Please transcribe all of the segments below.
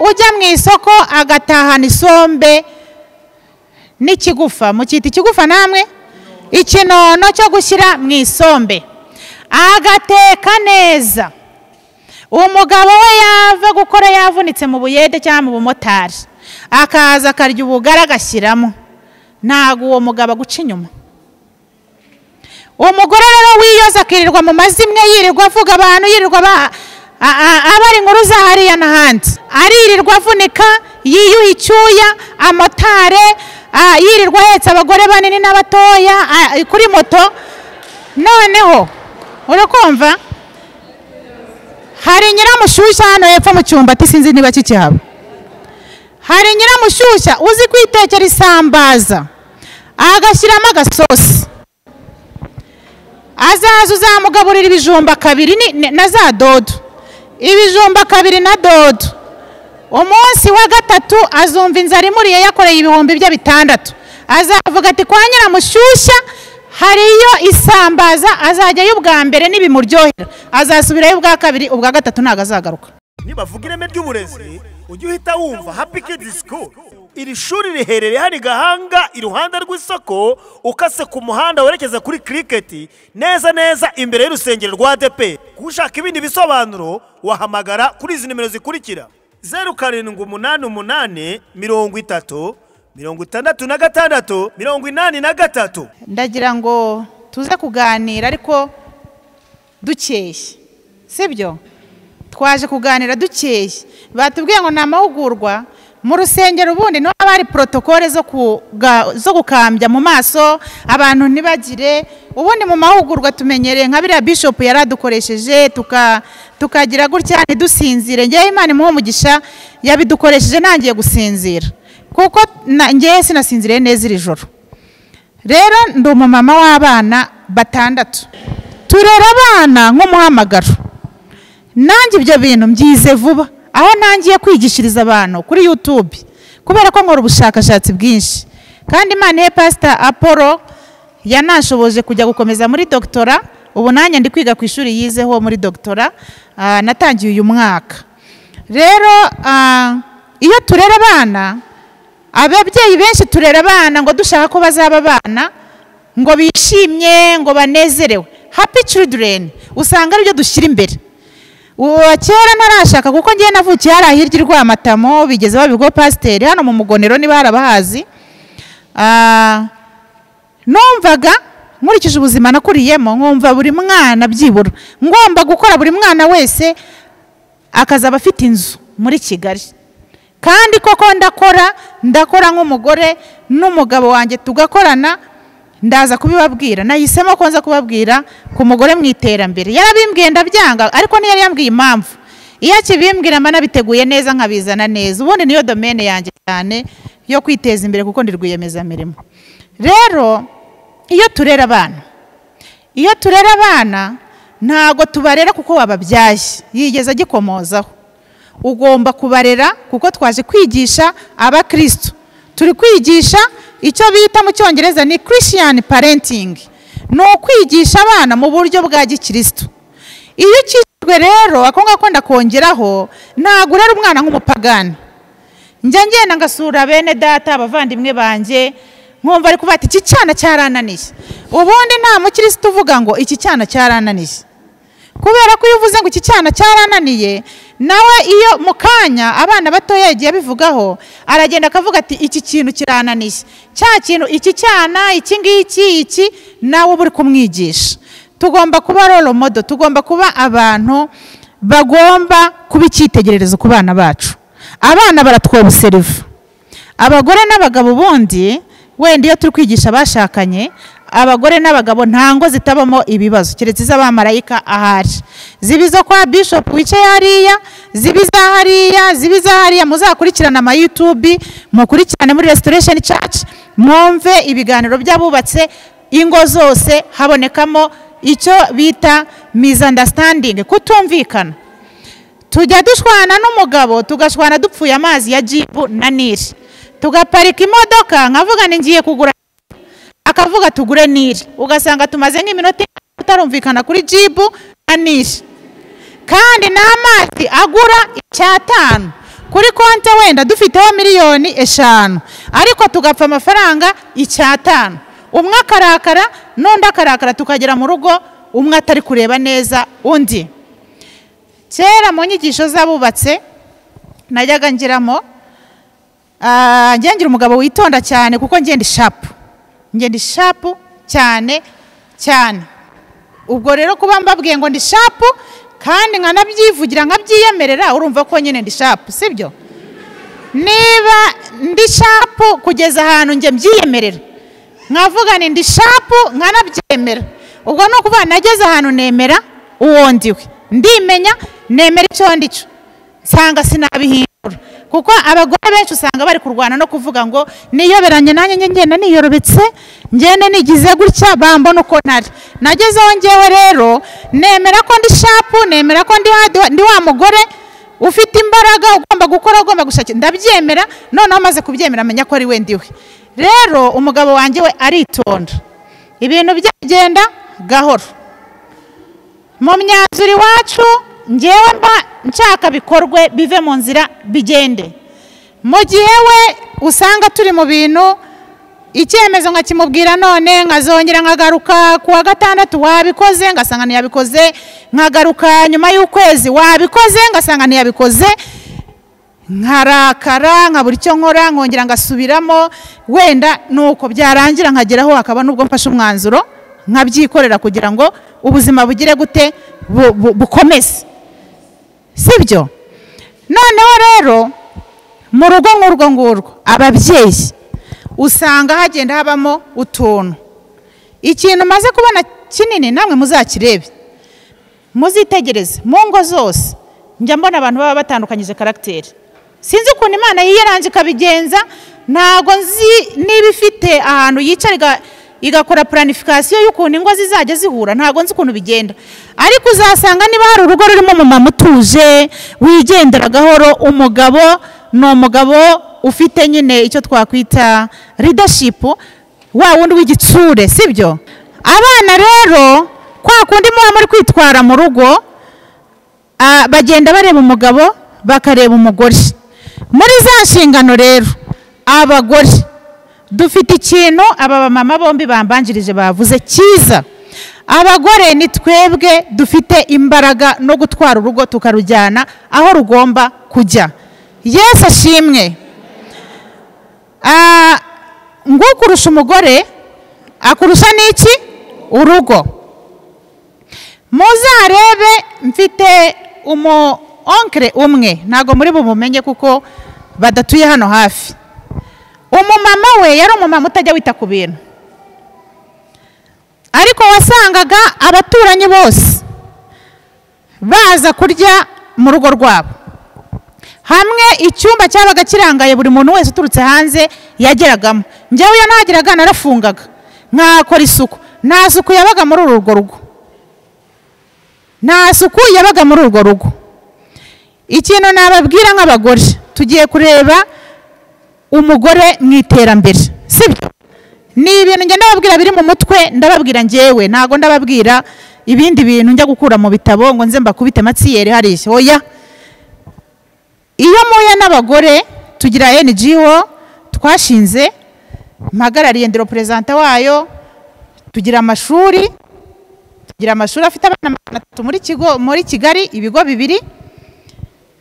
ujya mu isoko agatahana isombe n'ikigufa mukita ikigufa namwe ikinono cyo gushyira mu isombe agateka neza umugabo we yava gukora yavunitse mu buyede cyangwa mu bumotari akaza akarya ubugari agashyiramo ntabwo uwo mugabo aguca inyuma umugore rero wiyoza akirirwa mu mazimwe yirirwa avuga abantu yirirwa aba ari inkuru za hariya n'ahandi aririrwa avunika yiyuha icyuya amotare yirirwa ahetse abagore banini n'abatoya kuri moto noneho urakumva hari nyiramushyushya hano hepfo mu cyumba sinzi niba kikihaba hari nyiramushyushya uzi kwitekera isambaza agashyiramo agasosi azaza uzamugaburira ibijumba kabiri na za dodo ibijumba kabiri na dodo umunsi wa gatatu azumva inzara imuriye yakoreye ibihumbi bye bitandatu azavuga ati kwa nyiramushyushya hariyo isambaza azajyayo ubwa mbere n'ibimuryohera azasubirayo ubwa kabiri ubwa gatatu ntabwo azagaruka nibavuga ireme ry'uburezi ujye uhita wumva happy kids school iri shuri riherereye hari gahanga iruhande rw'isoko ukase ku muhanda werekeza kuri kiriketi neza neza imbere y'urusengero rwa depe ushaka ibindi bisobanuro wahamagara kuri izi nimero zikurikira zeru karindwi umunani umunani mirongo itatu mirongo itandatu na gatandatu mirongo inani na gatatu ndagira ngo tuze kuganira ariko dukeye sibyo twaje kuganira dukeye batubwiye ngo ni amahugurwa mu rusengero ubundi niho haba hari porotokole zo gukambya mu maso abantu ntibagire ubundi mu mahugurwa tumenyereye nka biriya bishopu yaradukoresheje tukagira gutya ntidusinzire ngewe imana imuha umugisha yabidukoresheje ntangiye gusinzira kuko ngewe sinasinziriye neza iri joro rero ndi umumama w'abana batandatu turera abana nk'umuhamagaro nanjye ibyo bintu mbyize vuba aho ntangiye kwigishiriza abantu kuri yutube kubera ko nkora ubushakashatsi bwinshi kandi imana ye pasita apolo yanashoboje kujya gukomeza muri dogitora ubu nanjye ndi kwiga ku ishuri yizeho muri dogitora natangiye uyu mwaka rero iyo turera abana ababyeyi benshi turera abana ngo dushaka ko bazaba abana ngo bishimye ngo banezerewe happy children usanga aribyo dushyira imbere kera ntarashaka kuko ngewe navukiye hari ahirya Rwamatamo bigeze babibwa pasiteri hano mu mugonero niba harabahazi numvaga nkurikije ubuzima nakuriyemo nkumva buri mwana byibura ngomba gukora buri mwana wese akazaba afite inzu muri kigali kandi koko ndakora ndakora nk'umugore n'umugabo wanjye tugakorana ndaza kubibabwira nahisemo ko nza kubabwira ku mugore mu iterambere yarabimbwiye ndabyanga ariko ntiyari yambwiye impamvu iyo akibimbwira mba nabiteguye neza nkabizana neza ubundi niyo domene yanjye cyane yo kwiteza imbere kuko ndi rwiyemezamirimo rero iyo turera abana iyo turera abana ntabwo tubarera kuko wababyaye yigeze agikomozaho ugomba kubarera kuko twaje kwigisha abakirisitu turi kwigisha icyo bita mu cyongereza ni christian parenting ni ukwigisha abana mu buryo bwa gikirisitu iyo ukijwe rero ako ngako ndakongeraho ntabwo urera umwana nk'umupagani njya ngenda ngasura bene data abavandimwe banjye nkumva ari kuvuga ati iki cyana cyarananiye ubundi nta mukirisitu uvuga ngo iki cyana cyarananiye kubera ko iyo uvuze ngo iki cyana cyarananiye nawe iyo mu kanya abana batoya yagiye abivugaho aragenda akavuga ati iki kintu kirananiye cya kintu iki cyana iki ngiki iki nawe uba uri kumwigisha tugomba kuba roro modo tugomba kuba abantu bagomba kuba icyitegererezo ku bana bacu abana baratwoba seriva abagore n'abagabo ubundi wenda iyo turi kwigisha abashakanye abagore n'abagabo nta ngo zitabamo ibibazo keretse iz'abamarayika ahari ziba izo kwa bishopu wicaye hariya ziba iza hariya ziba iza hariya muzakurikirane ama yutubi mukurikirane muri resitoresheni caci mwumve ibiganiro by'abubatse ingo zose habonekamo icyo bita mizandasitandingi kutumvikana tujya dushwana n'umugabo tugashwana dupfuye amazi ya jibu na niri tugaparika imodoka nkavuga ni ngiye kugura akavuga tugure niri ugasanga tumaze nk'iminota tutarumvikana kuri jibu na niri kandi n'amazi agura icyatanu kuri konti wenda dufiteho miliyoni eshanu ariko tugapfa amafaranga icyatanu umwe akarakara n'undi akarakara tukagera mu rugo umwe atari kureba neza undi kera mu nyigisho z'abubatse najyaga ngiramo ah, njye ngira umugabo witonda cyane kuko ngenda ishapu ngenda ishapu cyane cyane ubwo rero kuba mbabwiye ngo ndi shapu kandi nkanabyivugira nkabyiyemerera urumva ko nyine ndi shapu sibyo niba ndi shapu kugeza ahantu njye mbyiyemerera nkavuga ni ndi shapu nkanabyemera ubwo ni ukuvuga nageze ahantu nemera uwo ndiwe ndimenya nemera icyo ndi cyo nsanga sinabihindura kuko abagore benshi usanga bari kurwana no kuvuga ngo niyoberanye nanjye njye ngenda niyorobetse ngenda nigize gutya bambona uko ntari nagezeho ngewe rero nemera ko ndi shapu nemera ko ndi hadi- ndi wa mugore ufite imbaraga ugomba gukora ugomba gushakira ndabyemera noneho amaze kubyemera amenya ko ari we ndiwe rero umugabo wanjye we aritonda ibintu bye bigenda gahoro mu myanzuro iwacu ngewe mba nshaka bikorwe bive mu nzira bigende mu gihe we usanga turi mu bintu icyemezo nkakimubwira none nkazongera nkagaruka ku wa gatandatu wabikoze ngasanga ntiyabikoze nkagaruka nyuma y'ukwezi wabikoze ngasanga ntiyabikoze nkarakara nkabura icyo nkora nkongera ngasubiramo wenda nuko byarangira nkageraho hakaba n'ubwo mfashe umwanzuro nkabyikorera kugira ngo ubuzima bugire gute bu- bu- bukomeze sibyo noneho rero mu rugo nk'urwo ngurwo ababyeyi usanga hagenda habamo utuntu ikintu maze kubona kinini namwe muzakirebe muzitegereze mu ngo zose njya mbona abantu baba batandukanyije karagiteri sinzi ukuntu imana yiyaranje ikabigenza ntabwo nzi niba ifite ahantu yicara iga- igakora puranifikasiyo y'ukuntu ingo zizajya zihura ntabwo nzi ukuntu bigenda ariko uzasanga niba hari urugo rurimo umumama utuje wigendera gahoro umugabo ni umugabo ufite nyine icyo twakwita ridashipu wa wundi w'igitsure sibyo abana rero kwa kundi muba muri kwitwara mu rugo ah, bagenda bareba umugabo bakareba umugore muri za nshingano rero abagore dufite ikintu aba bamama bombi bambanjirije bavuze cyiza abagore ni twebwe dufite imbaraga no gutwara urugo tukarujyana aho rugomba kujya yesu ashimwe Ah, nguko urusha umugore akurusha n'iki urugo muzarebe mfite umu onkire umwe ntabwo muri bumumenye kuko badatuye hano hafi umumama we yari umumama utajya wita ku bintu ariko wasangaga abaturanyi bose baza kurya mu rugo rwabo hamwe icyumba cyabaga kirangaye buri muntu wese uturutse hanze yageragamo njyewe iyo nageraga narafungaga nkakora isuku nta suku yabaga muri uru rugo rugo nta suku yabaga muri urwo rugo ikintu nababwira nk'abagore tugiye kureba umugore mu iterambere sibyo ni ibintu njya ndababwira biri mu mutwe ndababwira ngewe ntabwo ndababwira ibindi bintu njya gukura mu bitabo ngo nze mbakubite matsiyeri hariya oya iyo muhuye n'abagore tugira ngo twashinze mpagarariye ndero perezida wayo tugira amashuri tugira amashuri afite abana magana atatu muri kigo muri kigali ibigo bibiri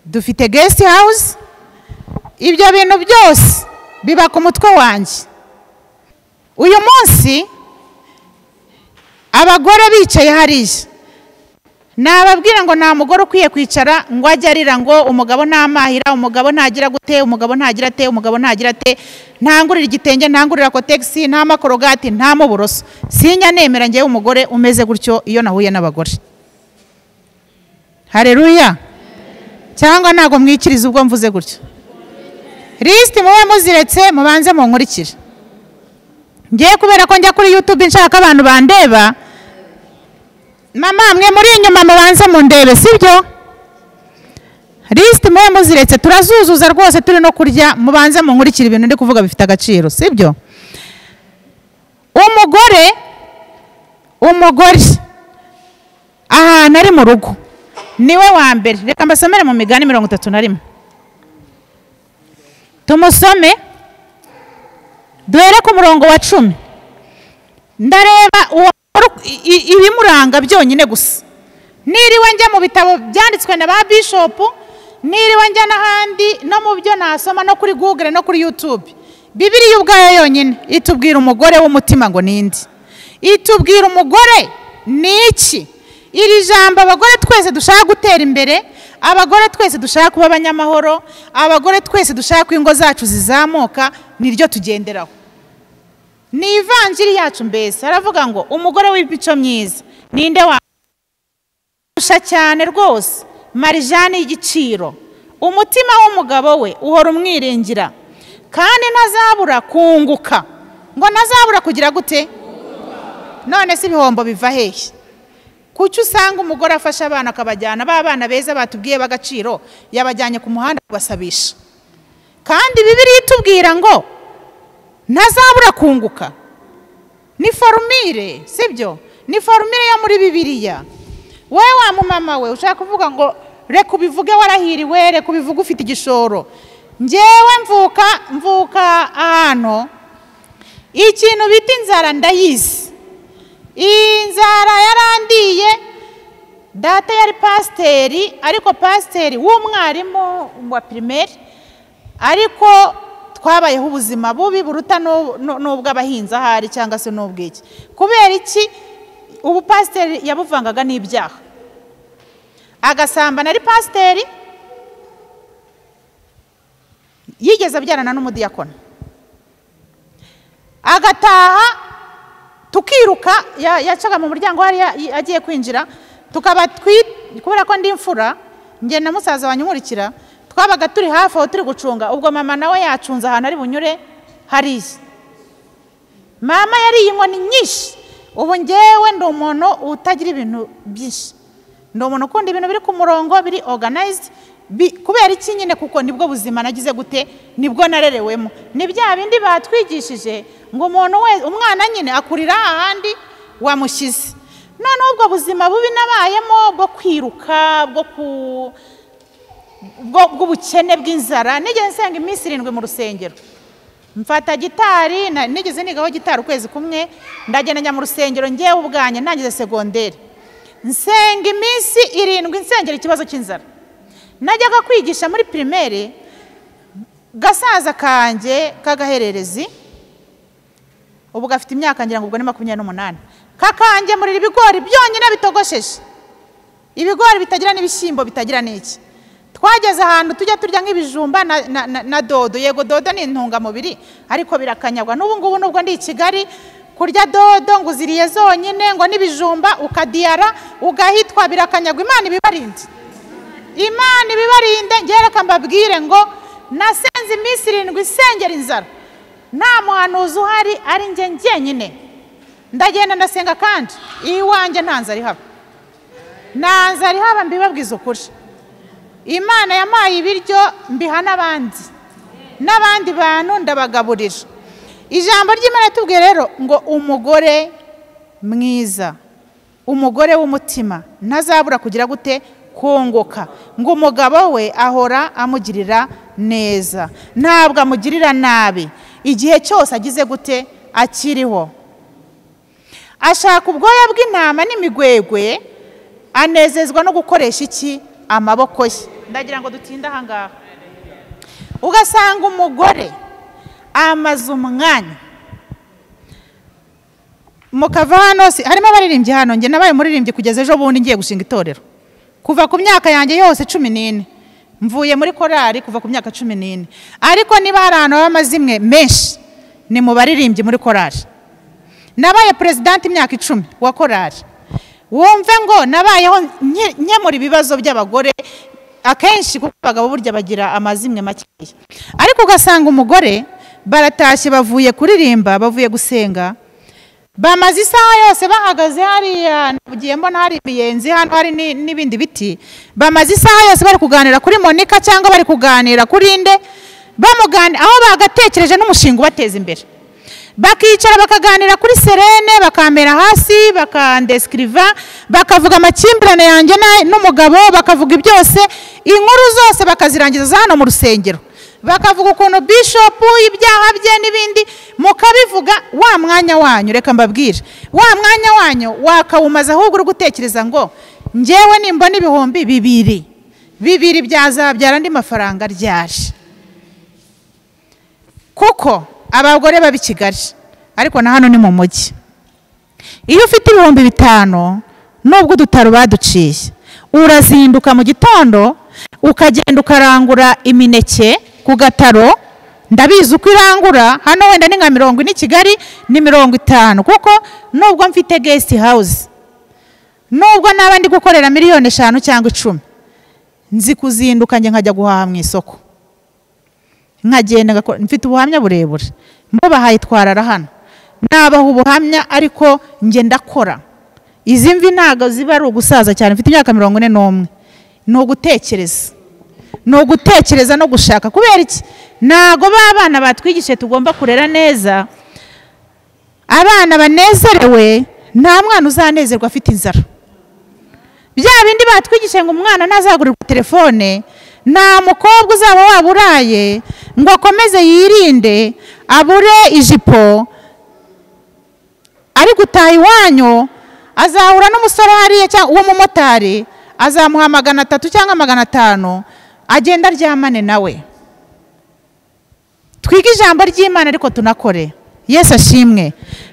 dufite guest house ibyo bintu byose biba ku mutwe wanjye uyu munsi abagore bicaye hariya nababwira ngo nta mugore ukwiye kwicara ngo ajye arira ngo umugabo ntamahira umugabo ntagira gute umugabo ntagira ate umugabo ntagira ate ntangurira igitenge ntangurira kotegisi nta makorogati nta n'uburoso sinya nemera ngewe umugore umeze gutyo iyo nahuye n'abagore hareruya cyangwa ntabwo mwikiriza ubwo mvuze gutyo lisiti mube muziretse mubanze munkurikire ngiye kubera ko njya kuri yutube nshaka abantu bandeba mama mwe muri inyuma mubanze mundebe sibyo lisiti mube muziretse turazuzuza rwose turi no kurya mubanze munkurikire ibintu ndi kuvuga bifite agaciro sibyo umugore umugore ahantu ari mu rugo niwe wa mbere reka mbasomere mu migani mirongo itatu na rimwe tumusome duhere ku murongo wa cumi ndareba uwo i- i- ibimuranga byonyine gusa niriwe njya mu bitabo byanditswe na ba bishopu niriwe njya n'ahandi no mu byo nasoma no kuri google no kuri youtube bibiriya ubwayo yonyine itubwira umugore w'umutima ngo nindi itubwira umugore ni iki iri jambo abagore twese dushaka gutera imbere abagore twese dushaka kuba abanyamahoro abagore twese dushaka ko ingo zacu zizamuka niryo tugenderaho ni ivanjiri yacu mbese aravuga ngo umugore w'imico myiza ninde wa kurusha cyane rwose marijani y'igiciro umutima w'umugabo we uhora umwiringira kandi ntazabura kunguka ngo ntazabura kugira gute none se ibihombo biva hehe kuki usanga umugore afasha abana akabajyana ba bana beza batubwiye b'agaciro yabajyanye ku muhanda kubasabisha kandi bibiriya itubwira ngo ntazabura kunguka ni forumire sibyo ni forumire yo muri bibiliya wowe wa mumama we ushaka kuvuga ngo reka ubivuge warahiriwe reka ubivuge ufite igishoro ngewe mvuka mvuka ahantu ikintu bita inzara ndayizi iyi nzara yarandiye data yari pasiteri ariko pasiteri w'umwarimu wa pirimeri ariko twabayeho ubuzima bubi buruta n'u- n'u- n'ubw'abahinzi ahari cyangwa se n'ubw'iki kubera iki ubu pasiteri yabuvangaga n'ibyaha agasambana ari pasiteri yigeze abyarana n'umudiyakona agataha tukiruka ya- yacaga mu muryango hariya i- agiye kwinjira tukaba twi- kubera ko ndi imfura njye na musaza wanyumurikira twabaga turi hafi aho turi gucunga ubwo mama nawe yacunze ahantu ari bunyure hariya mama yariye inkoni nyinshi ubu ngewe ndi umuntu utagira ibintu byinshi ndi umuntu ukunda ibintu biri ku murongo biri oganayizidi kubera iki nyine kuko nibwo buzima nagize gute nibwo narerewemo ni bya bindi batwigishije ngo umuntu wese umwana nyine akurira ahandi wamushyize noneho ubwo buzima bubi nabayemo bwo kwiruka bwo ku bwo- bw'ubukene bw'inzara nigeze nsenga iminsi irindwi mu rusengero mfata gitari na- nigeze nigaho gitari ukwezi kumwe ndagenda njya mu rusengero ngewe ubwanjye ntangize segonderi nsenga iminsi irindwi nsengera ikibazo cy'inzara najyaga kwigisha muri pirimeri gasaza kanjye k'agahererezi ubu gafite imyaka ngira ngo ubwo ni makumyabiri n'umunani kakangemurira ibigori byonyine bitogosheje ibigori bitagira n'ibishyimbo bitagira n'iki twageze ahantu tujya turya nk'ibijumba na, na, na, na dodo yego dodo ni intungamubiri ariko birakanyagwa n'ubu ngubu nubwo ndi i kigali kurya dodo ngo uziriye zonyine ngo n'ibijumba ukadiyara ugahitwa birakanyagwa imana ibibarinde imana ibibarinde ngereka mbabwire ngo nasenze iminsi irindwi isengera inzara nta muhanuzi uhari ari njye njyenyine ndagenda ndasenga kandi iwanjye nta nzara ihaba nta nzara ihaba mbibabwiza ukuri imana yampaye ibiryo mbiha n'abandi n'abandi bantu ndabagaburira ijambo ry'imana tubwiye rero ngo umugore mwiza umugore w'umutima ntazabura kugira gute kunguka ngo umugabo we ahora amugirira neza ntabwo amugirira nabi igihe cyose agize gute akiriho ashaka ubwoya bw'intama n'imigwegwe anezezwa no gukoresha iki amaboko ye ndagira ngo dutinde aha ngaha ugasanga umugore amaze umwanya mukava hano si- harimo abaririmbyi hano njye nabaye umuririmbyi kugeza ejo bundi ngiye gushinga itorero kuva ku myaka yanjye yose cumi n'ine mvuye muri korari kuva ku myaka cumi n'ine ariko niba hari ahantu haba amazimwe menshi ni mu baririmbyi muri korari nabaye perezidanti imyaka icumi wa korari wumve ngo nabayeho nke- nkemura ibibazo by'abagore akenshi kuko abagabo burya bagira amazimwe makeya ariko ugasanga umugore baratashye bavuye kuririmba bavuye gusenga bamaze isaha yose bahagaze hariya nagiye mbona hari imiyenzi hano hari ni- n'ibindi biti bamaze isaha yose bari kuganira kuri monika cyangwa bari kuganira kuri nde bamugani aho bagatekereje n'umushinga ubateza imbere bakicara bakaganira kuri serene bakamera hasi bakandeskiriva bakavuga amakimbirane yanjye na- n'umugabo bakavuga byose inkuru zose bakazirangiza hano mu rusengero bakavuga ukuntu bishopu ibyaha bye n'ibindi mukabivuga wa mwanya wanyu reka mbabwire wa mwanya wanyu wakawumaze ahubwo uri gutekereza ngo ngewe nimba n'ibihumbi bibiri bibiri byazabyara andi mafaranga ryaje kuko abagore baba i kigali ariko na hano ni mu mujyi iyo ufite ibihumbi bitanu nubwo udutaro baduciye urazinduka mu gitondo ukagenda ukarangura imineke ku gataro ndabizi uko irangura hano wenda ni nka mirongo ine i kigali ni mirongo itanu kuko nubwo mfite gesiti hawuze nubwo naba ndi gukorera miliyoni eshanu cyangwa icumi nzi kuzinduka njye nkajya guhaha mu isoko nkagenda ngakora mfite ubuhamya burebure mbo bahayitwarara hano nabaha ubuhamya ariko njye ndakora izi mvi ntabwo ziba ari ugusaza cyane mfite imyaka mirongo ine n'umwe ni ugutekereza ni ugutekereza no gushaka kubera iki ntabwo b'abana batwigishije tugomba kurera neza abana banezerewe nta mwana uzanezerwa afite inzara bya bindi batwigishije ngo umwana ntazagurirwe telefone nta mukobwa uzaba waba uraye ngo akomeze yirinde abure ijipo ari gutaha iwanyu azahura n'umusore hariya cyangwa uwo mumotari azamuha magana atatu cyangwa magana atanu agenda aryamane nawe twige ijambo ry'imana ariko tunakore yesu ashimwe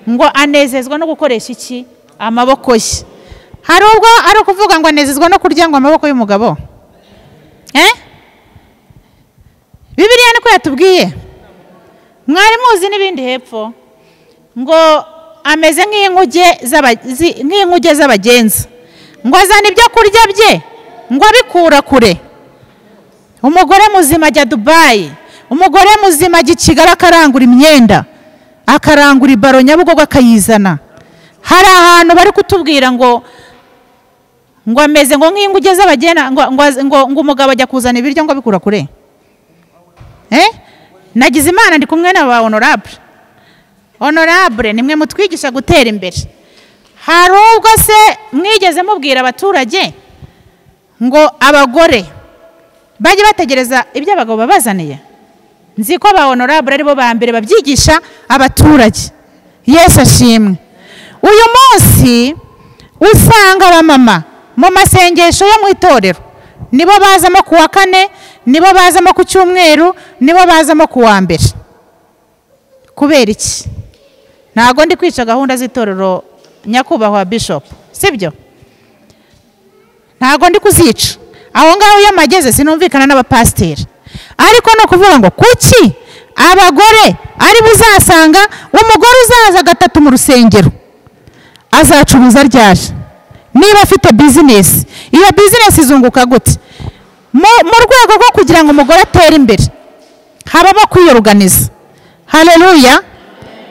ngo anezezwa no gukoresha iki amaboko ye hari ubwo ari ukuvuga ngo anezezwa no kurya ngo amaboko y'umugabo bibiriya niko yatubwiye mwari muzi n'ibindi hepfo ngo ameze nk'inkuge z'abagenzi ngo azana ibyo kurya bye ngo abikura kure umugore muzima ajya dubayi umugore muzima ajya i kigali akarangura imyenda akarangura ibaro nyabugogo akayizana hari ahantu bari kutubwira ngo ngo ameze ngo nk'inkuge z'abagenda ngo umugabo ajya kuzana ibiryo ngo abikura kure nagize imana ndi kumwe na ba honorable honorable nimwe mutwigisha gutera imbere hari ubwo se mwigeze mubwira abaturage ngo abagore bajye bategereza ibyo abagabo babazaniye nzi ko ba honorable aribo ba mbere babyigisha abaturage yesu ashimwe uyu munsi usanga abamama mu masengesho yo mu itorero nibo bazamo ku wa kane nibo bazamo ku cyumweru nibo bazamo ku wa mbere kubera iki ntabwo ndi kwica gahunda z'itorero nyakubahwa bishopu sibyo ntabwo ndi kuzica aho ngaho iyo mageze sinumvikana n'abapasiteri ariko ni ukuvuga ngo kuki abagore ari uzasanga umugore uzaza gatatu mu rusengero azacuruza ryaje niba afite bizinesi iyo bizinesi izunguka gute mu rwego rwo kugira ngo umugore atere imbere habamo kwiyoruganiza hareruya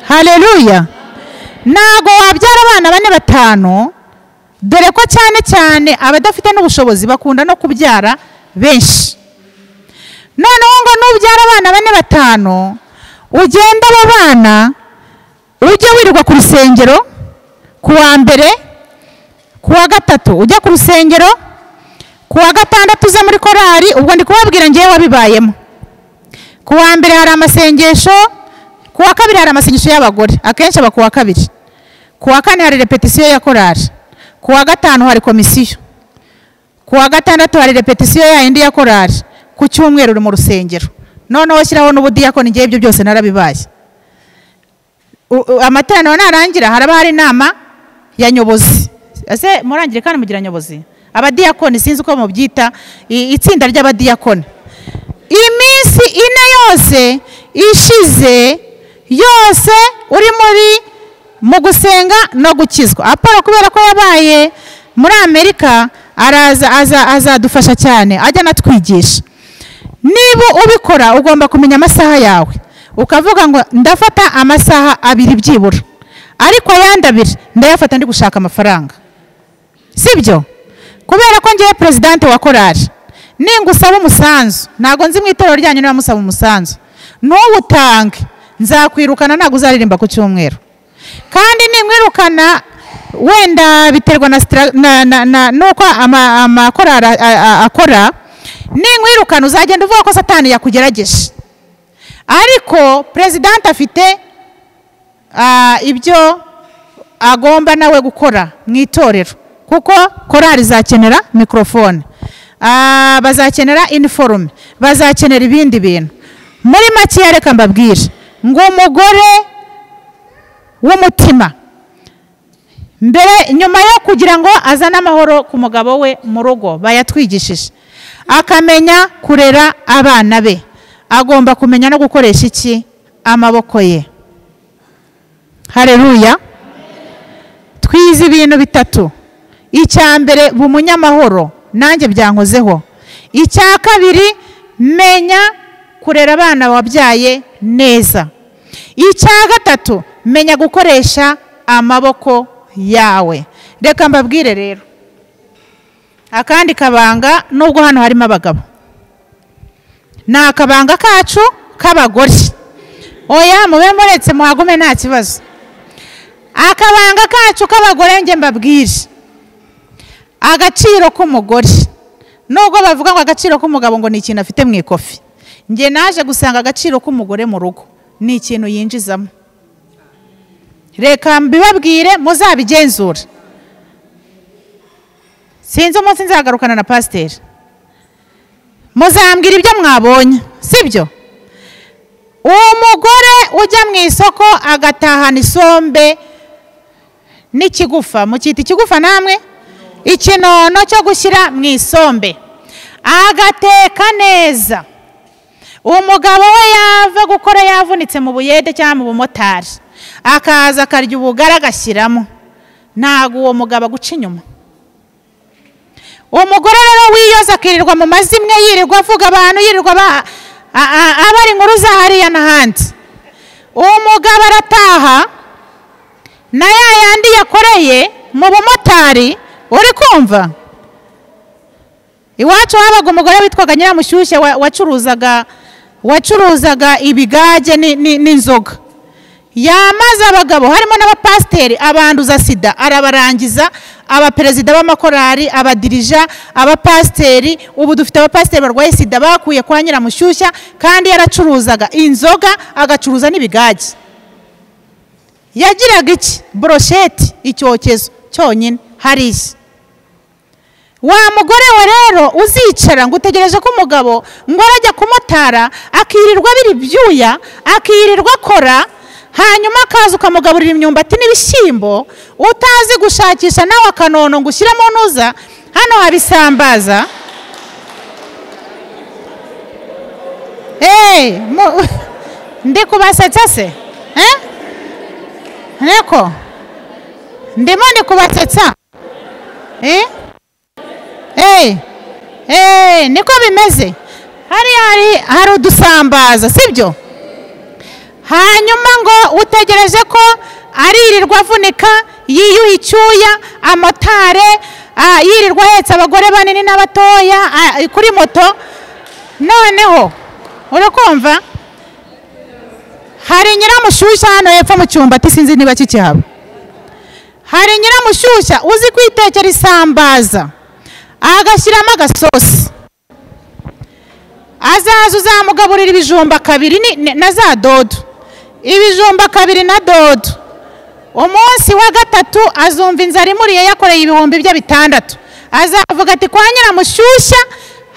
hareruya ntabwo wabyara abana bane batanu dore ko cyane cyane abadafite n'ubushobozi bakunda no kubyara benshi noneho ngo nubyara abana bane batanu ugenda abo bana ujye wirirwa ku rusengero ku wa mbere ku wa gatatu ujya ku rusengero ku wa gatandatu uze muri korari ubwo ndi kubabwira ngewe wabibayemo ku wa mbere hari amasengesho ku wa kabiri hari amasengesho y'abagore akenshi aba ku wa kabiri ku wa kane hari repetisiyo ya korari ku wa gatanu hari komisiyo ku wa gatandatu hari repetisiyo ya indi ya korari ku cyumweru uri mu rusengero noneho shyiraho n'ubudiyakoni igihe ibyo byose narabibaye amateraniro narangira haraba hari inama ya nyobozi ese murangire kandi mugira nyobozi abadiyakoni sinzi uko mubyita itsinda ry'abadiyakoni iminsi ine yose ishize yose uri muri mu gusenga no gukizwa apolo kubera ko yabaye muri amerika araza azadufasha cyane ajya anatwigisha niba ubikora ugomba kumenya amasaha yawe ukavuga ngo ndafata amasaha abiri byibura ariko ayandi abiri ndayafata ndi gushaka amafaranga sibyo kubera ko ngewe perezidante wa korari ningusaba umusanzu ntabwo nzi mu itorero ryanyu niba musaba umusanzu ntuwutange nzakwirukana ntabwo uzaririmba ku cyumweru kandi nimwirukana wenda biterwa n'uko amakorari akora nimwirukana uzagenda uvuga ko satani yakugerageje ariko perezidanti afite ah, ibyo agomba nawe gukora mu itorero kuko korari izakenera mikorofone Ah, bazakenera iniforume bazakenera ibindi bintu muri makeya reka mbabwire ngo umugore w'umutima mbere nyuma yo kugira ngo azane amahoro ku mugabo we mu rugo bayatwigishije akamenya kurera abana be agomba kumenya no gukoresha iki amaboko ye hareruya twize ibintu bitatu icya mbere bu munyamahoro nanjye byankozeho icya kabiri menya kurera abana wabyaye neza icya gatatu menya gukoresha amaboko yawe reka mbabwire rero akandi kabanga nubwo hano harimo abagabo ni akabanga kacu k'abagore oya mube muretse muhagume nta kibazo akabanga kacu k'abagore njye mbabwire agaciro k'umugore nubwo bavuga ngo agaciro k'umugabo ngo ni ikintu afite mu ikofi njye naje gusanga agaciro k'umugore mu rugo ni ikintu yinjizamo reka mbibabwire muzabigenzure sinzi umunsi nzagarukana na pasiteri muzambwira ibyo mwabonye sibyo umugore ujya mu isoko agatahana isombe n'ikigufa mukita ikigufa namwe ikinono cyo gushyira mu isombe agateka neza umugabo we yava gukora yavunitse mu buyede cyangwa mu bumotari akaza akarya ubugari agashyiramo ntabwo uwo mugabo aguca inyuma umugore rero wiyoza akirirwa mu mazimwe yirirwa avuga abantu yirirwa aba- a- a- aba ari inkuru za hariya n'ahandi umugabo arataha na ya yandi yakoreye mu bumotari uri kumva iwacu habaga umugore witwaga nyiramushyushya wa- wacuruzaga wacuruzaga ibigage ni- ni- n'inzoga yamaze abagabo harimo n'abapasiteri abanduza sida arabarangiza abaperezida b'amakorari abadirija abapasiteri ubu dufite abapasiteri barwaye sida bakuye kwa nyiramushyushya kandi yaracuruzaga inzoga agacuruza n'ibigage yagiraga iki borosheti icyokezo cyonyine hariya wa mugore we rero uzicara ngo utegereje ko umugabo ngo arajya kumotara akirirwa abira ibyuya akirirwa akora hanyuma akaza ukamugaburira imyumbati n'ibishyimbo utazi gushakisha nawe akanono ngo ushyiremo ntuza hano habisambaza eee ndi kubasetsa se Eh? nteko ndimo ndi kubasetsa eee eee eee niko bimeze hariya hari hari udusambaza sibyo hanyuma ngo utegereje ko aririrwa avunika yiyuha icyuya amotare ah, yirirwa ahetse abagore banini n'abatoya ah, kuri moto noneho urakumva hari nyiramushyushya hano hepfo mu cyumba sinzi niba kikihaba hari nyiramushyushya uzi kwitekera isambaza agashyiramo agasosi azaza uzamugaburira ibijumba kabiri ni- ni- na za dodo ibijumba kabiri na dodo umunsi wa gatatu azumva inzara imuriye yakoreye ibihumbi bye bitandatu azavuga ati kwa nyiramushyushya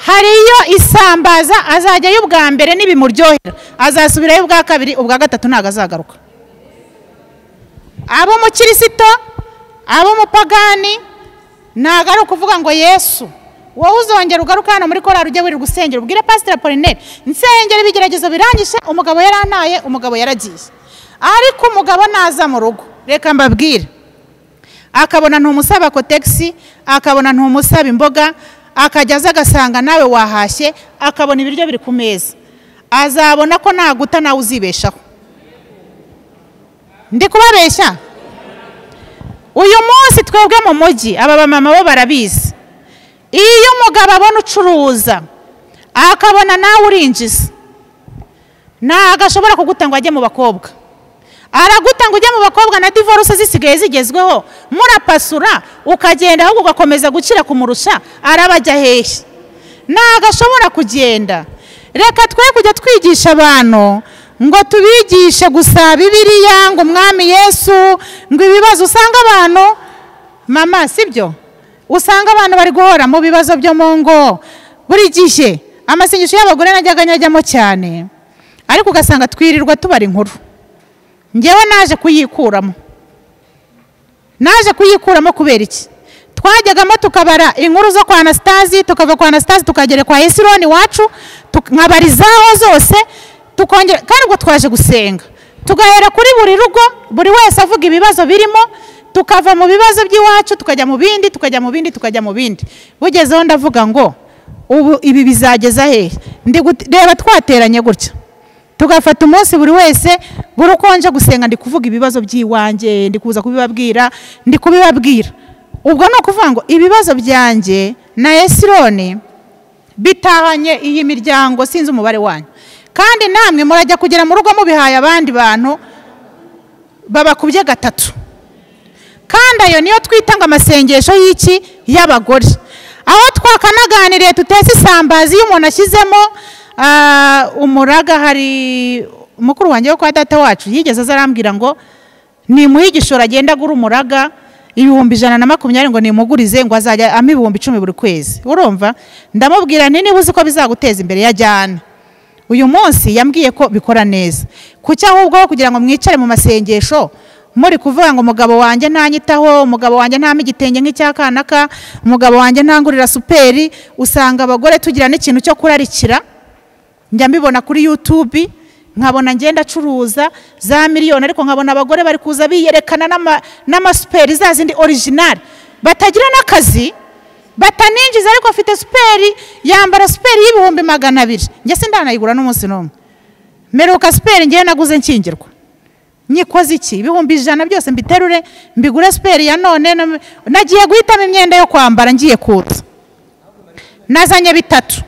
hariyo isambaza azajyayo ubwa mbere n'ibimuryohera azasubirayo ubwa kabiri ubwa gatatu ntabwo azagaruka ab'umukirisito ab'umupagani ntabwo ari ukuvuga ngo yesu wowe uzongera ugaruka hano muri korari ujye wirirwa gusengera ubwire pasiteri apolineri nsengera ibigeragezo birangije umugabo yarantaye umugabo yaragiye ariko umugabo naza mu rugo reka mbabwire akabona ntumusaba kotegisi akabona ntumusaba imboga akajya aza agasanga nawe wahashye akabona ibiryo biri ku meza azabona ko naguta nawe uzibeshaho ndi kubabeshya uyu munsi twebwe mu mujyi aba bamama bo barabizi iyo umugabo abona ucuruza akabona nawe urinjiza ntabwo ashobora kuguta ngo ajye mu bakobwa araguta ngo ujye mu bakobwa na divorce zisigaye zigezweho murapasura ukagenda ahubwo ugakomeza gukira kumurusha arabajya hehe ntabwo ashobora kugenda reka twe kujya twigisha abantu ngo tubigishe gusa bibiriya ngo umwami yesu ngo ibibazo usanga abantu mama si byo usanga abantu bari guhora mu bibazo byo mu ngo buri gihe amasengesho y'abagore najyaga nyajyamo cyane ariko ugasanga twirirwa tubara inkuru ngewe naje kuyikuramo naje kuyikuramo kubera iki twajyagamo tukabara inkuru zo kwa anasitazi tukava kwa anasitazi tukagera kwa esironi iwacu nkabarizaho zose tukongera kandi ubwo twaje gusenga tugahera kuri buri rugo buri wese avuga ibibazo birimo tukava mu bibazo by'iwacu tukajya mu bindi tukajya mu bindi tukajya mu bindi bugezeho ndavuga ngo ubu ibi bizageza hehe reba twateranye gutya tugafata umunsi buri wese buri uko nje gusenga ndi kuvuga ibibazo by'iwanjye ndi kuza kubibabwira ndi kubibabwira ubwo ni ukuvuga ngo ibibazo byanjye na esironi bitahanye iyi miryango sinzi umubare wanyu kandi namwe murajya kugera mu rugo mubihaye abandi bantu babakubye gatatu kandi ayo niyo twita ngo amasengesho y'iki y'abagore aho twakanaganiriye tutetse isambazi iyo umuntu ashyizemo umuraga hari mukuru wanjye wo kwa data wacu yigeze aza arambwira ngo nimuhe igishoro agenda agura umuraga ibihumbi ijana na makumyabiri ngo nimugurize ngo azajya ama ibihumbi icumi buri kwezi urumva ndamubwira nti niba uzi ko bizaguteza imbere ya jyana uyu munsi yambwiye ko bikora neza kuki ahubwo kugira ngo mwicare mu masengesho muri kuvuga ngo umugabo wanjye ntanyitaho umugabo wanjye ntame igitenge nk'icyakanaka umugabo wanjye ntangurira superi usanga abagore tugira n'ikintu cyo kurarikira njya mbibona kuri yutubi nkabona ngenda acuruza za miliyoni ariko nkabona abagore bari kuza biyerekana n'amasuperi za zindi orijinari batagira n'akazi bataninjiza ariko afite superi yambara superi y'ibihumbi magana abiri njye sindanayigura n'umunsi n'umwe meruka superi ngewe naguze nkingirwa nyikoze iki ibihumbi ijana byose mbiterure mbigure superi ya none nagiye guhitamo imyenda yo kwambara ngiye kutsa nazanye bitatu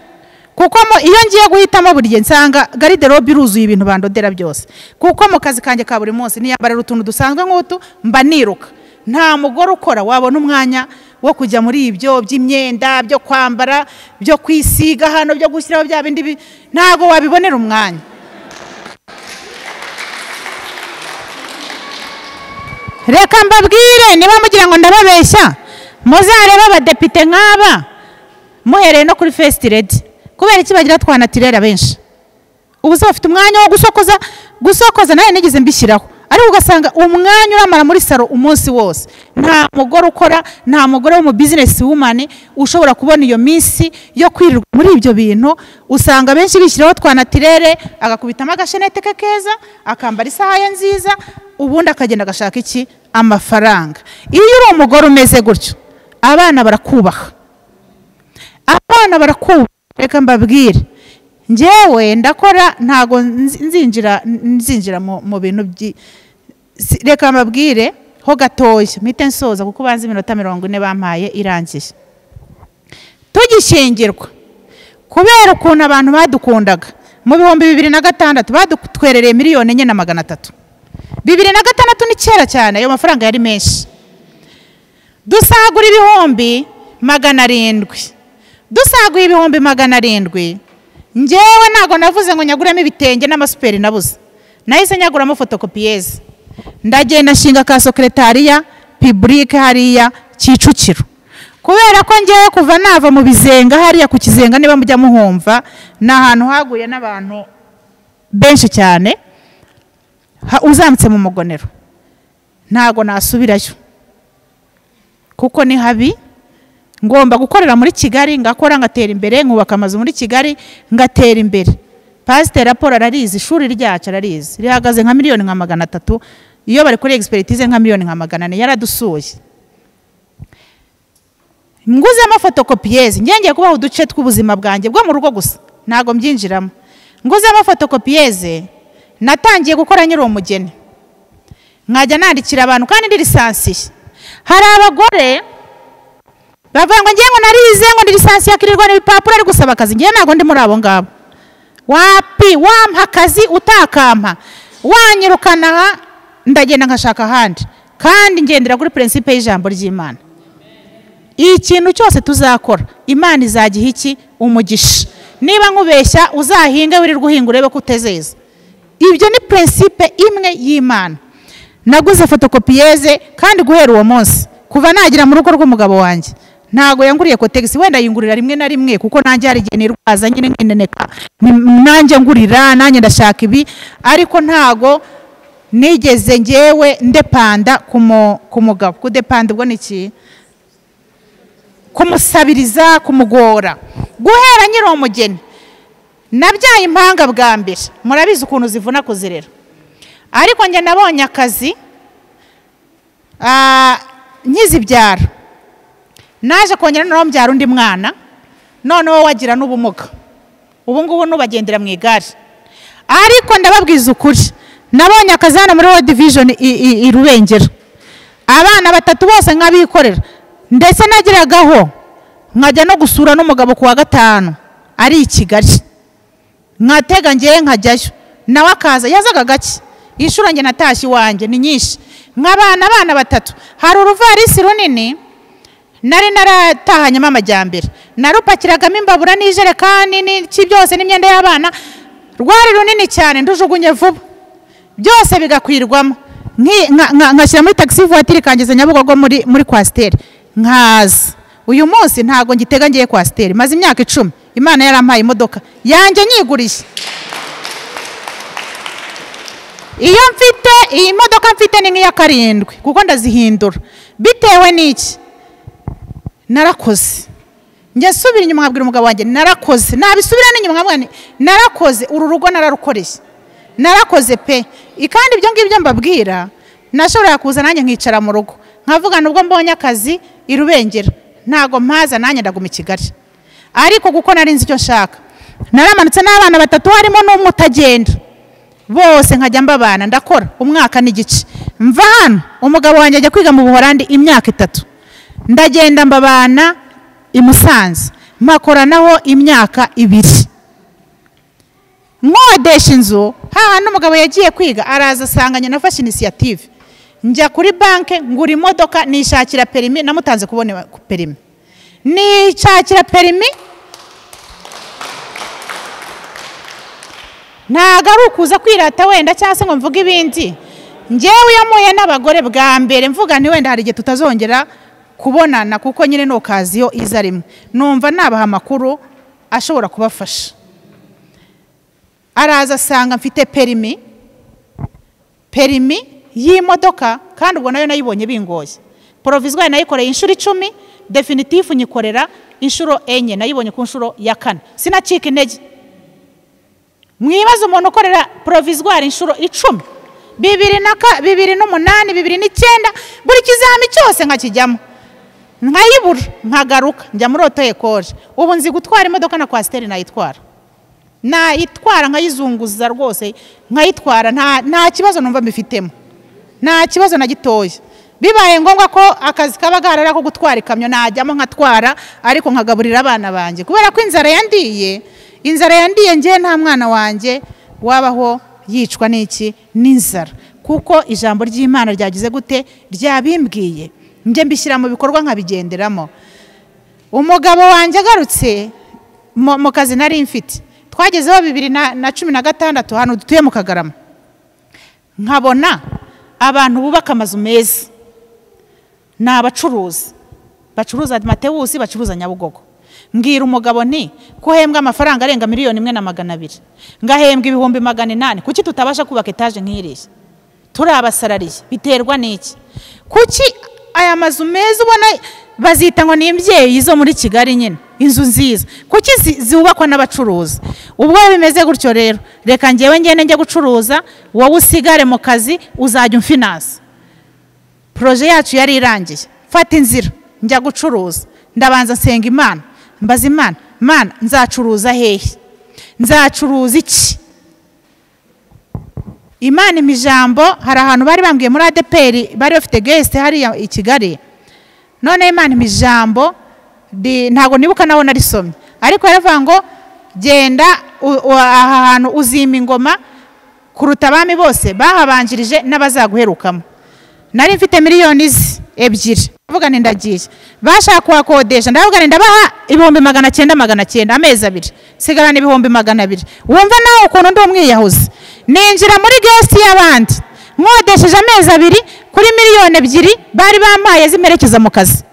kuko iyo ngiye guhitamo buri gihe nsanga gariderobe iruzuye ibintu bandodera byose kuko mu kazi kanjye ka buri munsi niyambarira utuntu dusanzwe nk'utu mba niruka nta mugore ukora wabona umwanya wo kujya muri ibyo by'imyenda byo kwambara byo kwisiga hano byo gushyiraho bya bindi ntabwo wabibonera umwanya reka mbabwire niba mugira ngo ndababeshya muzarebe abadepite nk'aba muhereye no kuri fesiti redi kubera iki bagira twanatirera benshi ubu se bafite umwanya wo gusokoza gusokoza nawe nigeze mbishyiraho ariko ugasanga umwanya uramara muri saro umunsi wose nta mugore ukora nta mugore wo mu bizinesi wumane ushobora kubona iyo minsi yo kwirirwa muri ibyo bintu usanga benshi bishyiraho twanatirere agakubitamo agashenete ke keza akambara isaha ye nziza ubundi akagenda agashaka iki amafaranga iyo uri umugore umeze gutyo abana barakubaha abana barakubaha reka mbabwire ngewe ndakora ntabwo nzinjira nzinjira mu bintu reka mbabwire ho gatoya mpite nsoza kuko ubanza iminota mirongo ine bampaye irangiye tugishyingirwa kubera ukuntu abantu badukundaga mu bihumbi bibiri na gatandatu badutwerereye miliyoni enye na magana atatu bibiri na gatandatu ni kera cyane ayo mafaranga yari menshi dusagura ibihumbi magana arindwi dusaguye ibihumbi magana arindwi ngewe ntabwo navuze ngo nyaguremo ibitenge n'amasuperi nabuze nahise nyaguramo fotokopiyeze ndagenda nshinga ka sokeretariya piburike hariya kicukiro kubera ko ngewe kuva nava mu bizenga hariya ku kizenga niba mujya muhumva ni ahantu haguye n'abantu benshi cyane uzamutse mu mugonero ntabwo nasubirayo kuko ni habi ngomba gukorera muri kigali ngakora ngatera imbere nkubaka amazu muri kigali ngatera imbere pasiteri raporo ararizi ishuri ryacu ararizi rihagaze nka miliyoni nka magana atatu iyo bari kuri egisperitize nka miliyoni nka magana ane yaradusuye nguzemo fotokopiyeze ngenge kubaho uduce tw'ubuzima bwanjye bwo mu rugo gusa ntabwo mbyinjiramo nguzemo fotokopiyeze natangiye gukora nyiri umugeni nkajya nandikira abantu kandi ndi lisansiye hari abagore bavuga ngo ngewe ngo narize ngo lisansi yakirirwa n'ibipapuro ari gusaba akazi ngewe ntabwo ndi muri abo ngabo wapi wampa akazi utakampa wanyirukana aha ndagenda nkashaka ahandi kandi ngendera kuri purinsipe y'ijambo ry'imana ikintu cyose tuzakora imana izagiha iki umugisha niba nkubeshya uzahinge wirirwa uhinga urebe ko utezeza ibyo ni prinsipe imwe y'imana naguze fotokopiyeze kandi guhera uwo munsi kuva nagira mu rugo rw'umugabo wanjye ntabwo yanguriye kotegisi wenda yingurira rimwe na rimwe kuko nanjye hari igihe nirwaza nyine nkineneka nanjye ngurira nanjye ndashaka ibi ariko ntabwo nigeze ngewe ndepanda ku mu- ku mugabo kudepanda ubwo ni iki kumusabiriza kumugora guhera nyiri umugeni nabyaye impanga bwa mbere murabizi ukuntu zivuna kuzirera ariko njye nabonye akazi ah, nkizibyara naje kongera noneho mbyara undi mwana noneho wagira n'ubumuga ubu ngubu nubagendera mu igare ariko ndababwiza ukuri nabonye akazi hano muri world vision i- i- i rubengera abana batatu bose nkabikorera ndetse nageragaho nkajya no gusura n'umugabo ku wa gatanu ari i kigali nkatega ngewe nkajyayo nawe akaza yazaga gake inshuro njye natashye iwanjye ni nyinshi nk'abana abana batatu hari uruvarisi runini nari naratahanyemo amajyambere narupakiragamo imbabura n'ijerekani n'iki byose n'imyenda y'abana rwari runini cyane ndujugunye vuba byose bigakwirwamo Nki- nka- nka- nkashyira muri tagisi vuwatiri ikangeza nyabugogo muri muri kwasiteri nkaza uyu munsi ntabwo ngitega ngiye kwasiteri maze imyaka icumi imana yarampaye imodoka yanjye nyiguriye iyo mfite iyi modoka mfite ni nk'iya karindwi kuko ndazihindura bitewe n'iki narakoze njya nsubira inyuma nkabwira umugabo wanjye narakoze nabisubira n'inyuma nkabwira nti, narakoze uru rugo nararukoreye narakoze pe I- kandi ibyo ngibyo mbabwira nashoboraga kuza nanjye nkicara mu rugo nkavuga nubwo mbonye akazi i Rubengera ntabwo mpaza nanjye ndaguma i Kigali ariko kuko nari nzi icyo nshaka naramanutse n'abana batatu harimo n'umwe utagenda bose nkajya mbabana ndakora umwaka n'igice mva hano umugabo wanjye ajya kwiga mu buhorandi imyaka itatu ndagenda mbabana i musanze mpakoranaho imyaka ibiri nkodesha inzu hahandi umugabo yagiye kwiga araza asanga nyina afashe inisiyative njya kuri banki ngura imodoka nishakira perimi namutanze kubona perimi nishakira perimi ntabwo ari ukuza kwirata wenda cyangwa se ngo mvuge ibindi ngewe iyo mpuye n'abagore bwa mbere mvuga ni wenda hari igihe tutazongera kubonana kuko nyine ni okaziyo iza rimwe numva nabaha amakuru ashobora kubafasha araza asanga mfite perimi perimi y'imodoka kandi ubwo nayo nayibonye bingoye porovizwari nayikoreye inshuro icumi definitifu nyikorera inshuro enye nayibonye ku nshuro ya kane sinacika intege mwibaze umuntu ukorera porovizwari inshuro icumi bibiri na ka bibiri n'umunani bibiri n'icyenda buri kizami cyose nkakijyamo nkayibura nkagaruka njya muri oto ekoje ubu nzi gutwara imodoka na kwasiteri nayitwara nayitwara nkayizunguza rwose nkayitwara nta nta kibazo numva mbifitemo nta kibazo na gitoya bibaye ngombwa ko akazi kaba gaharara ko gutwara ikamyo najyamo nkatwara ariko nkagaburira abana banjye kubera ko inzara yandiye inzara yandiye ngewe nta mwana wanjye wabaho yicwa n'iki n'inzara kuko ijambo ry'imana ryagize gute ryabimbwiye njye mbishyira mu bikorwa nkabigenderamo umugabo wanjye agarutse mu mu kazi nari mfite twagezeho bibiri na na cumi na gatandatu hano dutuye mu kagarama nkabona abantu bubaka amazu meza ni abacuruzi bacuruza matewusi bacuruza nyabugogo mbwira umugabo nti ko uhembwa amafaranga arenga miliyoni imwe na magana abiri ngahembwa ibihumbi magana inani kuki tutabasha kubaka etaje nk'iriya turi abasarariye biterwa n'iki kuki aya mazu meza ubona bazita ngo ni imbyeyi zo muri kigali nyine inzu nziza kuki zi- zubakwa n'abacuruzi ubwo bimeze gutyo rero reka ngewe ngende njye gucuruza wowe usigare mu kazi uzajya umfinansa poroje yacu yari irangiye mfata inzira njya gucuruza ndabanza nsenga imana mbaza imana mana nzacuruza hehe nzacuruza iki imana impa ijambo hari ahantu bari bambwiye muri adeperi bari bafite gesite hariya i kigali noneho imana impa ijambo di- ntabwo nibuka naho narisomye ariko yaravuga ngo genda u- u- aha hantu uzima ingoma kuruta abami bose bahabanjirije n'abazaguherukamo nari mfite miliyoni ze ebyiri ndavuga nti ndagiye bashaka kuhakodesha ndavuga nti ndabaha ibihumbi magana cyenda magana cyenda amezi abiri sigarana ibihumbi magana abiri wumva nawe ukuntu ndi umwiyahuzi ninjira muri gesiti y'abandi nkodesheje amezi abiri kuri miliyoni ebyiri bari bampaye zimerekeza mu kazi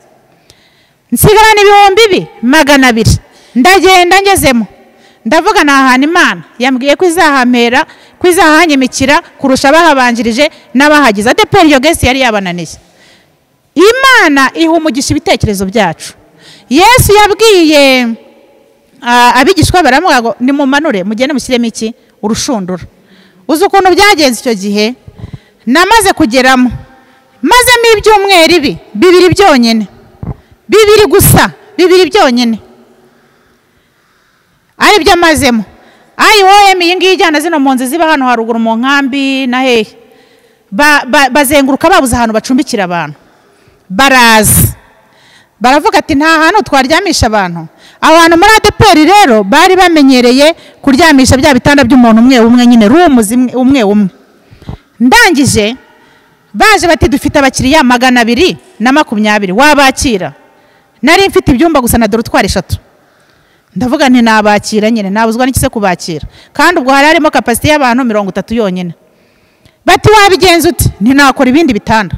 nsigarana ibihumbi ibi magana abiri ndagenda ngezemo ndavuga nahana imana yambwiye ko izahamera ko izahanyimikira kurusha abahabanjirije n'abahagize adeperi iyo gesi yari yabananiye imana iha umugisha ibitekerezo byacu yesu yabwiye ah, abigishwa be baramuha ngo nimumanure mugende mushyiremo iki urushundura uzi ukuntu byagenze icyo gihe namaze kugeramo mazemo ibyumweru ibi bibiri byonyine bibiri gusa bibiri byonyine ari byo mazemo ayi wowe iyi ngiyi ijyana zino mpunzi ziba hano haruguru mu nkambi na hehe Ba- ba- bazenguruka babuze ahantu bacumbikira abantu baraza baravuga ati nta hantu twaryamisha abantu abo bantu muri adeperi rero bari bamenyereye kuryamisha bya bitanda by'umuntu umwe umwe nyine rumu zimwe umwe umwe ndangije baje bati dufite abakiriya magana abiri na makumyabiri wabakira nari mfite ibyumba gusa na dorotwari eshatu ndavuga nti nabakira nyine nabuzwa n'iki se kubakira kandi ubwo hari harimo kapasite y'abantu mirongo itatu yonyine bati wabigenza uti ntinakora ibindi bitanda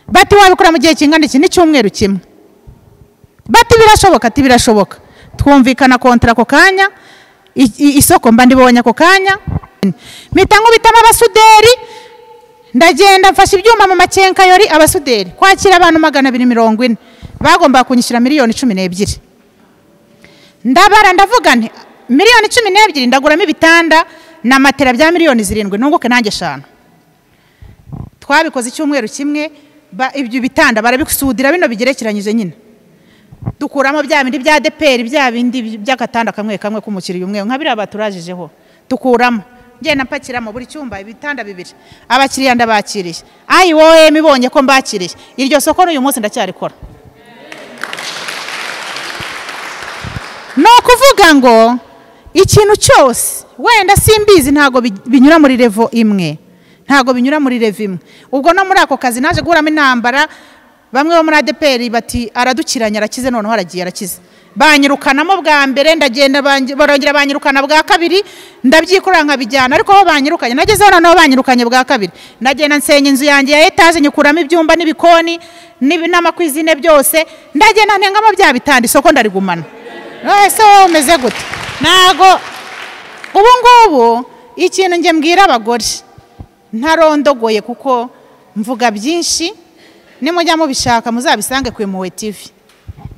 bati wabikora mu gihe kingana iki n'icyumweru kimwe bati birashoboka ati birashoboka twumvikana kontara ako kanya i- i- isoko mba ndibonye ako kanya mpita nkubitamo abasuderi ndagenda mfashe ibyuma mu makenkayori abasuderi kwakira abantu magana abiri mirongo ine bagombaga kunyishyura miliyoni cumi n'ebyiri ndabara ndavuga nti miliyoni cumi n'ebyiri ndaguramo ibitanda na matera bya miliyoni zirindwi nunguke nanjye eshanu twabikoze icyumweru kimwe ba- ibyo bitanda barabisudira bino bigerekeranyije nyine dukuramo bya bindi bya deperi bya bindi by'agatanda kamwe kamwe k'umukiriya umwe nka biriya baturajijeho dukuramo ngenda mpakiramo buri cyumba ibitanda bibiri abakiriya ndabakiriye ayi wowe mibonye ko mbakiriye iryo soko n'uyu munsi ndacyarikora ni ukuvuga ngo ikintu cyose wenda simbizi ntabwo bi- binyura muri revo imwe ntabwo binyura muri revo imwe ubwo no muri ako kazi naje guhuramo intambara bamwe bo muri adeperi bati aradukiranye arakize noneho aragiye arakize banyirukanamo bwa mbere ndagenda bangi- barongera banyirukana bwa kabiri ndabyikorera nkabijyana ariko bo banyirukanye nagezeho noneho banyirukanye bwa kabiri ndagenda nsenya inzu yanjye ya etaje nyikuramo ibyumba n'ibikoni n'ibi- n'amakwizine byose ndagenda ntengamo bya bitanda isoko ndarigumana ese wowe umeze gute ntabwo ubu ngubu ikintu njye mbwira abagore ntarondogoye kuko mvuga byinshi nimujya mubishaka muzabisange ku impuhwe tivi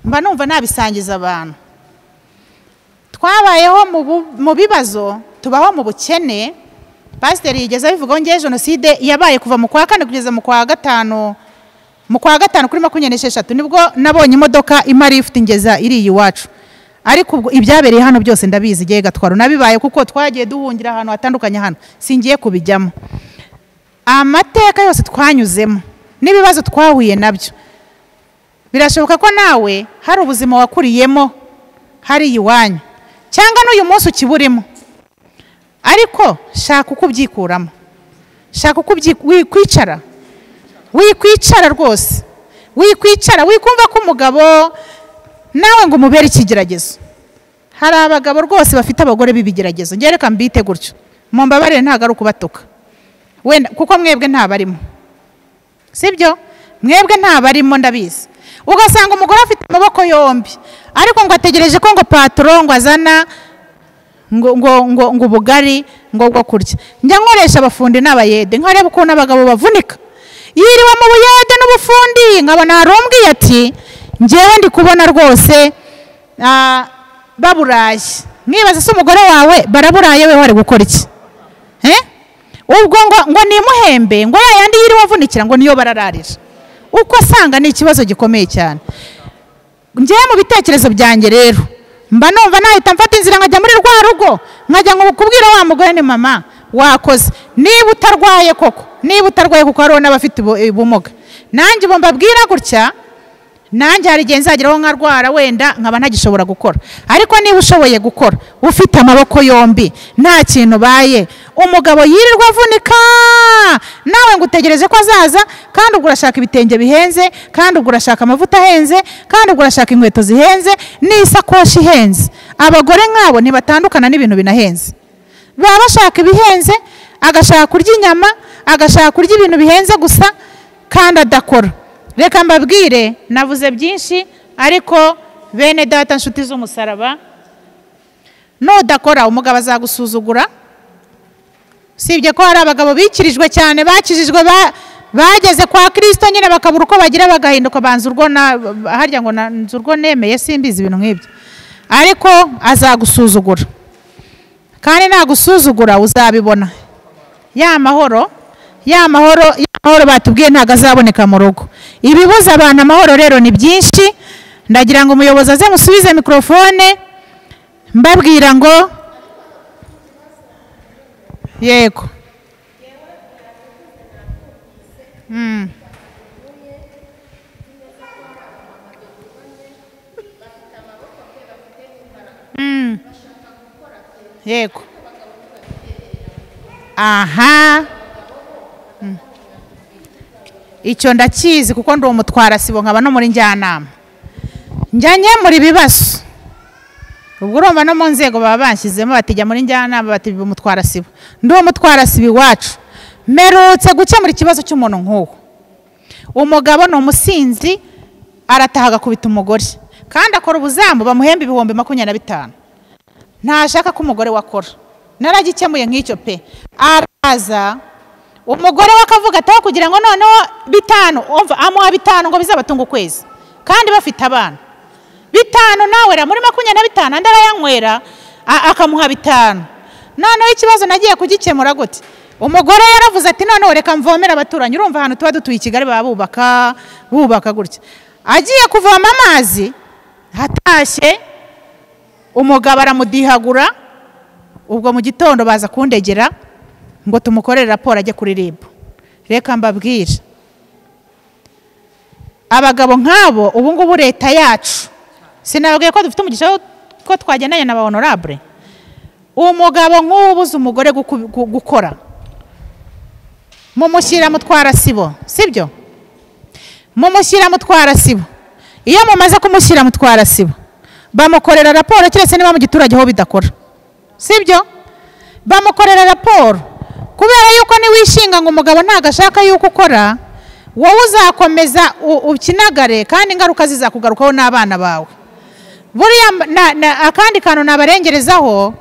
mba numva nabisangiza abantu twabayeho mu bu- mu bibazo tubaho mu bukene pasiteri yigeze abivugaho ngewe jenoside yabaye kuva mu kwa kane kugeza mu kwa gatanu mu kwa gatanu kuri makumyabiri n'esheshatu nibwo nabonye imodoka imari ifite ingeza iri iwacu ariko ubwo ibyabereye hano byose ndabizi igihe gatwaro nabibaye kuko twagiye duhungira ahantu hatandukanye hano singiye kubijyamo amateka yose twanyuzemo n'ibibazo twahuye nabyo birashoboka ko nawe hari ubuzima wakuriyemo hari iwanyu cyangwa n'uyu munsi ukiburimo ariko shaka uko ubyikuramo shaka uko ubyi- wikwicara wikwicara rwose wikwicara wikumva ko umugabo nawe ngo umubere ikigeragezo hari abagabo rwose bafite abagore b'ibigeragezo njye reka mbite gutyo mu mbabarire ntabwo ari ukubatuka wenda kuko mwebwe ntabarimo sibyo mwebwe ntabarimo ndabizi ugasanga umugore afite amaboko yombi ariko ngo ategereje ko ngo patoro ngo azana ngo ngo ngo ngo ubugari ngo bwo kurya njya nkoresha abafundi n'abayede nkareba ukuntu abagabo bavunika yiriwe mu buyede n'ubufundi nkabona hari umbwiye ati ngewe ndi kubona rwose ah, baburaye mwibaza se umugore wawe baraburaye we wari gukora iki Eh? ubwo ngo ngo nimuhembe ngo ya yandi yiriwe avunikira ngo niyo barararira uko asanga ni ikibazo gikomeye cyane njyewe mu bitekerezo byanjye rero mba numva nahita mfata inzira nkajya muri rwa rugo nkajya ngo kubwira wa mugore ni mama wakoze niba utarwaye koko niba utarwaye kuko hariho n'abafite ubu- ubumuga nanjye ubu mbabwira gutya nanjye hari igihe nzageraho nkarwara wenda nkaba ntagishobora gukora ariko niba ushoboye gukora ufite amaboko yombi nta kintu ubaye umugabo yirirwa avunika nawe ngo utegereze ko azaza kandi ubwo urashaka ibitenge bihenze kandi ubwo urashaka amavuta ahenze kandi ubwo urashaka inkweto zihenze n'isakoshi ihenze abagore nk'abo ntibatandukana n'ibintu binahenze baba bashaka ibihenze agashaka kurya inyama agashaka kurya ibintu bihenze gusa kandi adakora reka mbabwire navuze byinshi ariko bene data nshuti z'umusaraba nudakora umugabo azagusuzugura usibye ko hari abagabo bikirijwe cyane bakijijwe bageze kwa kirisito nyine bakabura uko bagira bagahinduka banza urwo harya ngo nzu urwo nemeye simbizi ibintu nk'ibyo ariko azagusuzugura kandi nagusuzugura uzabibona ya mahoro ya mahoro ya mahoro batubwiye ntabwo azaboneka mu rugo ibibuza abantu amahoro rero ni byinshi ndagira ngo umuyobozi aze musubize mikorofone mbabwira ngo yego Mm. Mm. yego aha Mm. icyo ndakizi kuko ndi umutwarasibo nkaba no muri njyanama njya nkemura ibibazo ubwo urumva no mu nzego baba bashyizemo batijya muri njyanama bati umutwarasibo ndi umutwarasibo iwacu merutse gukemura ikibazo cy'umuntu nk'uwo umugabo ni umusinzi arataha agakubita umugore kandi akora ubuzamu bamuhemba ibihumbi makumyabiri na bitanu ntashaka ko umugore we akora naragikemuye nk'icyo pe araza umugore we akavuga ataho kugira ngo noneho bitanu amuha bitanu ngo bizabatunge ukwezi kandi bafite abana bitanu nawera muri makumyabiri na bitanu andi arayanywera a- akamuha bitanu noneho ikibazo nagiye kugikemura gute umugore yaravuze ati noneho reka mvomere abaturanyi urumva ahantu tuba dutuye i kigali baba bubaka bubaka gutya agiye kuvoma amazi hatashye umugabo aramudihagura ubwo mu gitondo baza kundegera ngo tumukorere raporo ajye kuri rib reka mbabwire abagabo nk'abo ubu ngubu leta yacu sinababwiye ko dufite umugisha wo- ko twagendanye na ba honorable umugabo nk'ubu ubuze umugore guku- gu- gukora mumushyira mutwarasibo sibyo mumushyira mutwarasibo iyo mumaze kumushyira mutwarasibo bamukorera raporo keretse niba mu giturage ho bidakora sibyo bamukorera raporo kubera yuko niwishinga ngo umugabo ntabwo ashaka yuko ukora wowe uzakomeza u- ukinagare kandi ingaruka zizakugarukaho n'abana bawe buriya mba- na- na- akandi kantu nabarengerezaho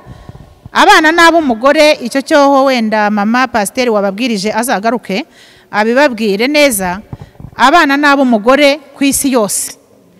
abana n'ab'umugore icyo cyoho wenda mama pasiteri wababwirije azagaruke abibabwire neza abana n'ab'umugore ku isi yose